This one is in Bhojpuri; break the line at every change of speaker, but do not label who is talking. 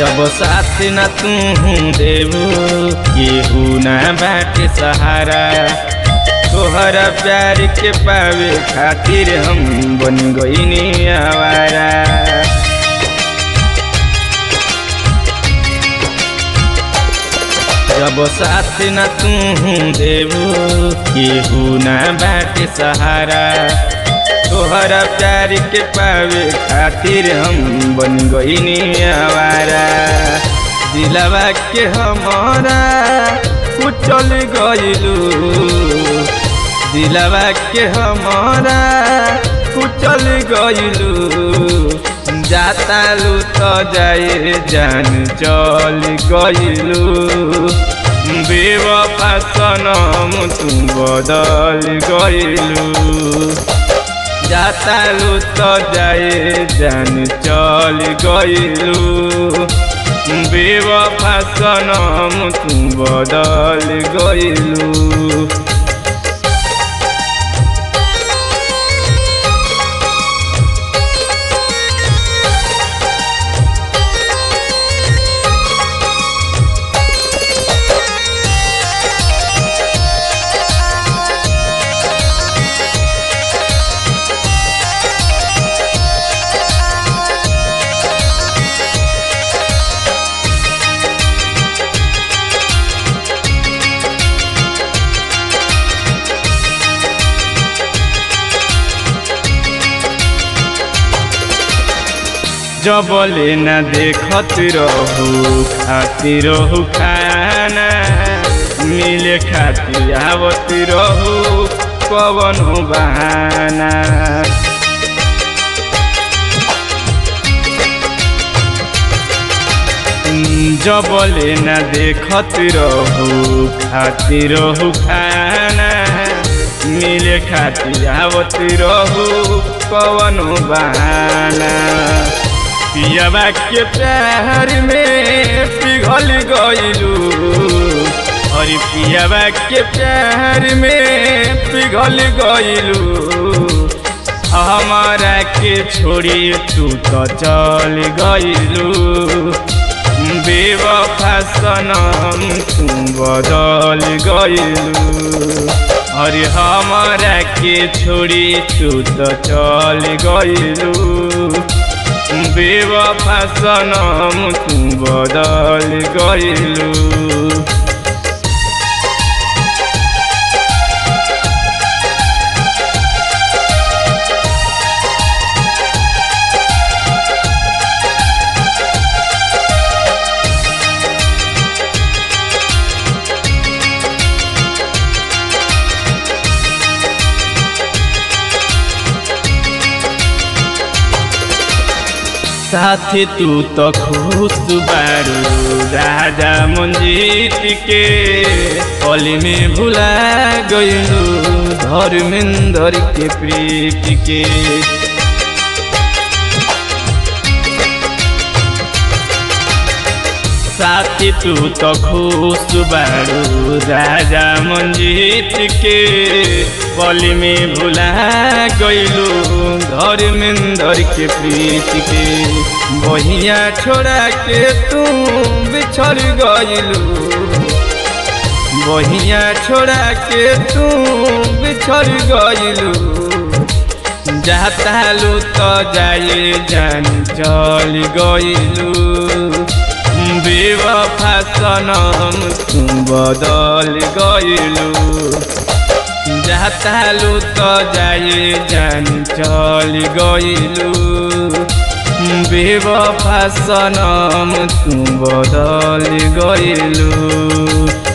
जब साथ न तू देबू केहू ना बाटे सहारा तोहरा प्यार के पावे खातिर हम बन गईनी आवारा जब साथ न तू देबू केहू ना बाटे सहारा तोहरा प्यार के पावे खातिर हम बन गईनी आवारा दिलवा के हमारा कुचल गइलू दिलवा के हमारा कुचल गइलू जाता लू तो जाए जान चल गइलू बेवफा सनम तू बदल गइलू जाता लू तो जाए जान चल गइलू बेवफा सनम तू बदल गइलू जबले न देखत रहू खातिर रहू खाना मिले खातिर आवत रहू कवन बहाना जबले न देखत रहू खातिर रहू खाना मिले खातिर आवत रहू कवन बहाना पियाबा के प्यार में पिघल गइलू और पियाबा के प्यार में पिघल गइलू हमारा के छोड़ी तू तो चल गइलू बेवफा सनम तू बदल गइलू और हमारा के छोड़ी तू तो चल गइलू बेवफा सनम तू बदल गइलू साथी तू तो खुश बारू राजा मंजीत के पली में भुला गइलू धर्मेंद्र के प्रीत के साथी तू तो खुश बारू राजा मंजीत के पली में भुला गइलू धर्मेंद्र के प्रीत के बहिया छोड़ा के तू बिछड़ गइलू बहिया छोड़ा के तू बिछड़ गइलू जाता लू तो जाए जान चल गइलू बेवफा सनम तू बदल गइलू जातालू तो जाए जान चल गइलू बेवफा सनम तू बदल गइलू